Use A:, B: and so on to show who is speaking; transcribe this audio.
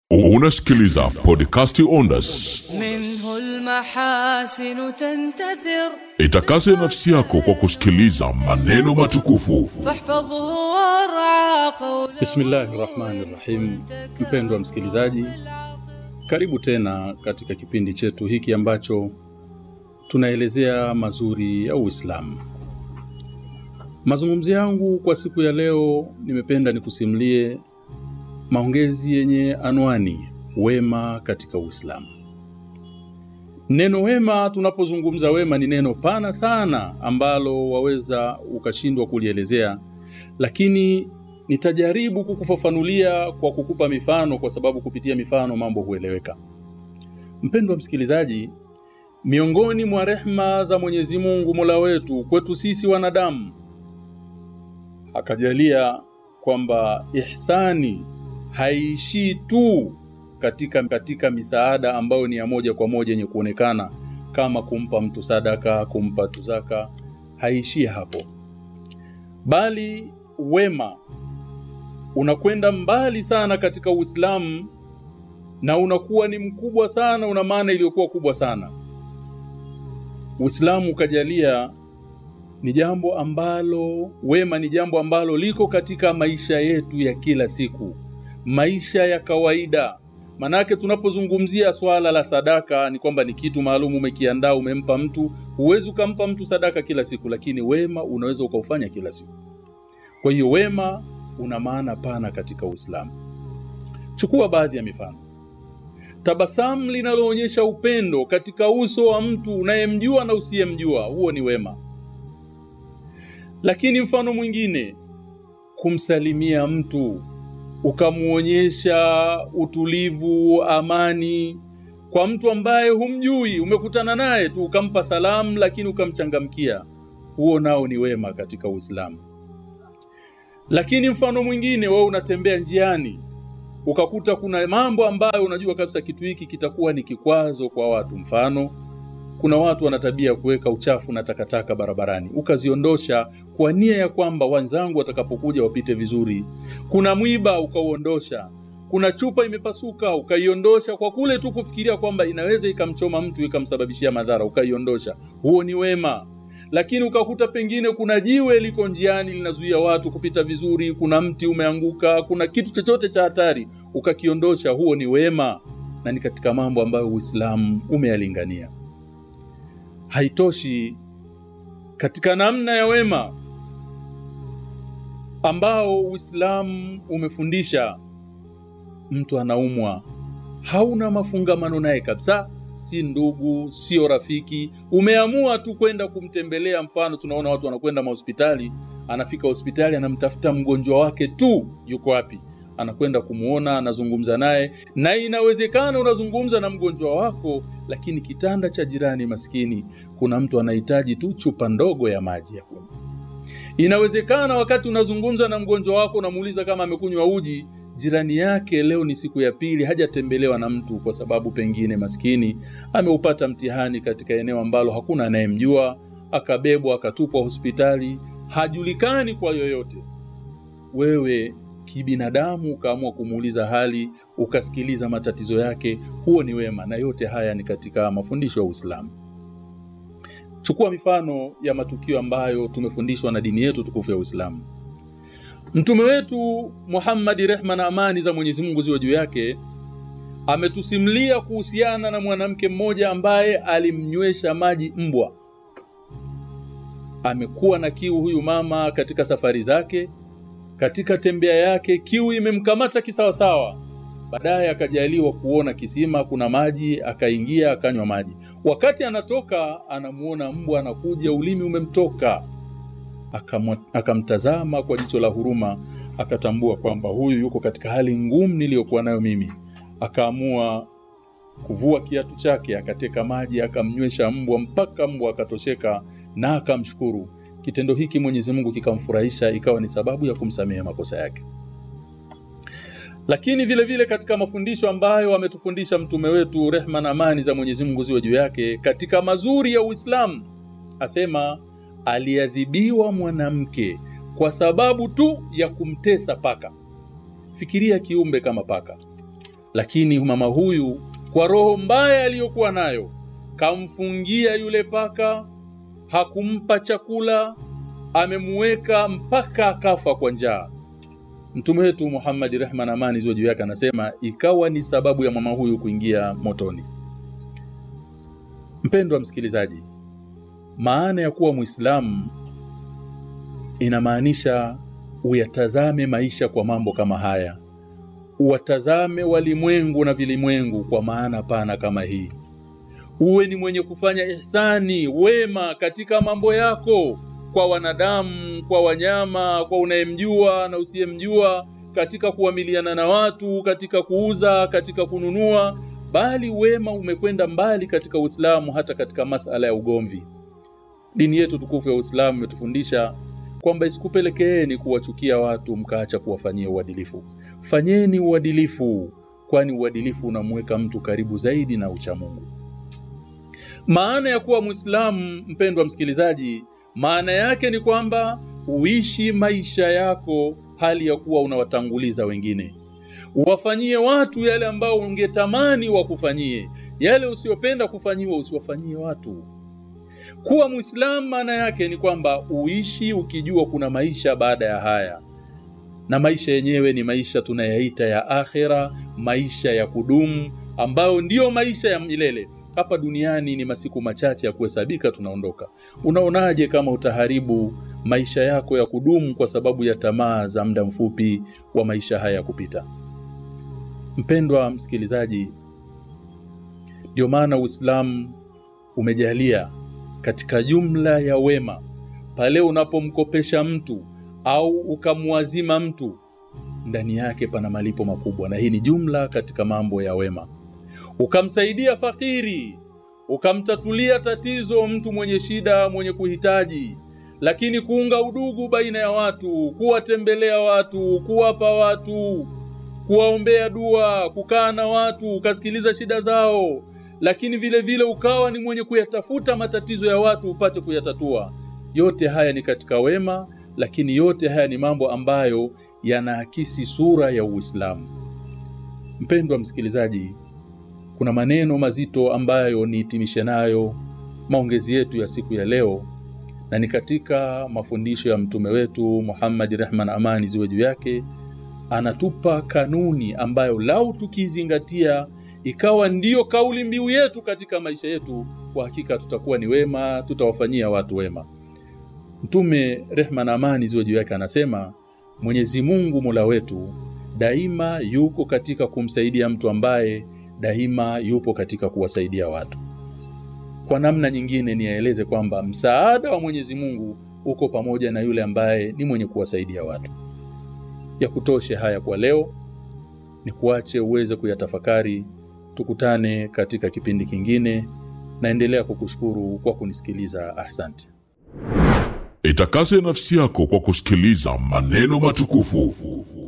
A: Unasikiliza podcasti Ondas.
B: منه المحاسن تنتثر
A: Itakase nafsi yako kwa kusikiliza maneno matukufu.
B: فاحفظه وارعى قوله
C: Bismillahi rahmani rahim. Mpendwa msikilizaji, karibu tena katika kipindi chetu hiki ambacho tunaelezea mazuri ya Uislamu. Mazungumzo yangu kwa siku ya leo, nimependa nikusimulie maongezi yenye anwani wema katika Uislamu. Neno wema, tunapozungumza wema, ni neno pana sana ambalo waweza ukashindwa kulielezea, lakini nitajaribu kukufafanulia kwa kukupa mifano, kwa sababu kupitia mifano mambo hueleweka. Mpendwa msikilizaji, miongoni mwa rehma za Mwenyezi Mungu Mola wetu kwetu sisi wanadamu, akajalia kwamba ihsani haiishii tu katika, katika misaada ambayo ni ya moja kwa moja yenye kuonekana kama kumpa mtu sadaka, kumpa tu zaka, haishii hapo, bali wema unakwenda mbali sana katika Uislamu na unakuwa ni mkubwa sana, una maana iliyokuwa kubwa sana. Uislamu ukajalia ni jambo ambalo wema ni jambo ambalo liko katika maisha yetu ya kila siku, maisha ya kawaida. Manake tunapozungumzia swala la sadaka ni kwamba ni kitu maalum umekiandaa, umempa mtu. Huwezi ukampa mtu sadaka kila siku, lakini wema unaweza ukaufanya kila siku. Kwa hiyo wema una maana pana katika Uislamu. Chukua baadhi ya mifano. Tabasamu linaloonyesha upendo katika uso wa mtu unayemjua na usiyemjua, huo ni wema. Lakini mfano mwingine, kumsalimia mtu ukamwonyesha utulivu, amani kwa mtu ambaye humjui, umekutana naye tu ukampa salamu, lakini ukamchangamkia, huo nao ni wema katika Uislamu. Lakini mfano mwingine, wewe unatembea njiani ukakuta kuna mambo ambayo unajua kabisa kitu hiki kitakuwa ni kikwazo kwa watu. Mfano, kuna watu wana tabia ya kuweka uchafu na takataka barabarani, ukaziondosha kwa nia ya kwamba wenzangu watakapokuja wapite vizuri. Kuna mwiba ukauondosha, kuna chupa imepasuka ukaiondosha, kwa kule tu kufikiria kwamba inaweza ikamchoma mtu ikamsababishia madhara, ukaiondosha. Huo ni wema lakini ukakuta pengine kuna jiwe liko njiani linazuia watu kupita vizuri, kuna mti umeanguka, kuna kitu chochote cha hatari ukakiondosha, huo ni wema na ni katika mambo ambayo Uislamu umeyalingania. Haitoshi, katika namna ya wema ambao Uislamu umefundisha, mtu anaumwa, hauna mafungamano naye kabisa si ndugu, sio rafiki, umeamua tu kwenda kumtembelea. Mfano, tunaona watu wanakwenda mahospitali, anafika hospitali, anamtafuta mgonjwa wake tu, yuko wapi, anakwenda kumuona, anazungumza naye, na inawezekana unazungumza na mgonjwa wako, lakini kitanda cha jirani maskini, kuna mtu anahitaji tu chupa ndogo ya maji ya kunywa. Inawezekana wakati unazungumza na mgonjwa wako, unamuuliza kama amekunywa uji jirani yake leo ni siku ya pili hajatembelewa na mtu, kwa sababu pengine maskini ameupata mtihani katika eneo ambalo hakuna anayemjua, akabebwa akatupwa hospitali, hajulikani kwa yoyote. Wewe kibinadamu ukaamua kumuuliza hali, ukasikiliza matatizo yake, huo ni wema, na yote haya ni katika mafundisho ya Uislamu. Chukua mifano ya matukio ambayo tumefundishwa na dini yetu tukufu ya Uislamu. Mtume wetu Muhammad, rehma na amani za Mwenyezi Mungu ziwe juu yake, ametusimulia kuhusiana na mwanamke mmoja ambaye alimnywesha maji mbwa. Amekuwa na kiu huyu mama katika safari zake, katika tembea yake, kiu imemkamata kisawasawa. Baadaye akajaliwa kuona kisima kuna maji, akaingia akanywa maji. Wakati anatoka, anamuona mbwa anakuja, ulimi umemtoka akamtazama kwa jicho la huruma, akatambua kwamba huyu yuko katika hali ngumu niliyokuwa nayo mimi. Akaamua kuvua kiatu chake, akateka maji, akamnywesha mbwa mpaka mbwa akatosheka na akamshukuru. Kitendo hiki Mwenyezi Mungu kikamfurahisha, ikawa ni sababu ya kumsamehe makosa yake. Lakini vile vile katika mafundisho ambayo ametufundisha mtume wetu, rehma na amani za Mwenyezi Mungu ziwe juu yake, katika mazuri ya Uislamu asema aliadhibiwa mwanamke kwa sababu tu ya kumtesa paka. Fikiria kiumbe kama paka, lakini mama huyu kwa roho mbaya aliyokuwa nayo kamfungia yule paka hakumpa chakula amemuweka mpaka akafa kwa njaa mtume wetu Muhammad rehma na amani ziwe juu yake anasema ikawa ni sababu ya mama huyu kuingia motoni mpendwa msikilizaji maana ya kuwa muislamu inamaanisha uyatazame maisha kwa mambo kama haya uwatazame walimwengu na vilimwengu kwa maana pana kama hii uwe ni mwenye kufanya ihsani wema katika mambo yako kwa wanadamu kwa wanyama kwa unayemjua na usiyemjua katika kuamiliana na watu katika kuuza katika kununua bali wema umekwenda mbali katika Uislamu hata katika masala ya ugomvi dini yetu tukufu ya Uislamu imetufundisha kwamba isikupelekeeni kuwachukia watu mkaacha kuwafanyia uadilifu fanyeni uadilifu kwani uadilifu unamweka mtu karibu zaidi na uchamungu maana ya kuwa Muislamu mpendwa msikilizaji maana yake ni kwamba uishi maisha yako hali ya kuwa unawatanguliza wengine uwafanyie watu yale ambao ungetamani wakufanyie yale usiyopenda kufanyiwa usiwafanyie watu kuwa muislamu maana yake ni kwamba uishi ukijua kuna maisha baada ya haya na maisha yenyewe ni maisha tunayaita ya akhera maisha ya kudumu ambayo ndiyo maisha ya milele hapa duniani ni masiku machache ya kuhesabika tunaondoka unaonaje kama utaharibu maisha yako ya kudumu kwa sababu ya tamaa za muda mfupi wa maisha haya ya kupita mpendwa msikilizaji ndio maana uislamu umejalia katika jumla ya wema pale unapomkopesha mtu au ukamwazima mtu ndani yake pana malipo makubwa na hii ni jumla katika mambo ya wema ukamsaidia fakiri ukamtatulia tatizo mtu mwenye shida mwenye kuhitaji lakini kuunga udugu baina ya watu kuwatembelea watu kuwapa watu kuwaombea dua kukaa na watu ukasikiliza shida zao lakini vile vile ukawa ni mwenye kuyatafuta matatizo ya watu upate kuyatatua yote haya ni katika wema lakini yote haya ni mambo ambayo yanaakisi sura ya Uislamu mpendwa msikilizaji kuna maneno mazito ambayo nihitimishe nayo maongezi yetu ya siku ya leo na ni katika mafundisho ya mtume wetu Muhammad rehma na amani ziwe juu yake anatupa kanuni ambayo lau tukizingatia ikawa ndiyo kauli mbiu yetu katika maisha yetu kwa hakika tutakuwa ni wema tutawafanyia watu wema mtume rehma na amani ziwe juu yake anasema Mwenyezi Mungu Mola wetu daima yuko katika kumsaidia mtu ambaye daima yupo katika kuwasaidia watu kwa namna nyingine niyaeleze kwamba msaada wa Mwenyezi Mungu uko pamoja na yule ambaye ni mwenye kuwasaidia watu ya kutoshe haya kwa leo ni kuache uweze kuyatafakari tukutane katika kipindi kingine naendelea kukushukuru kwa kunisikiliza asante
A: Itakase nafsi yako kwa kusikiliza maneno matukufu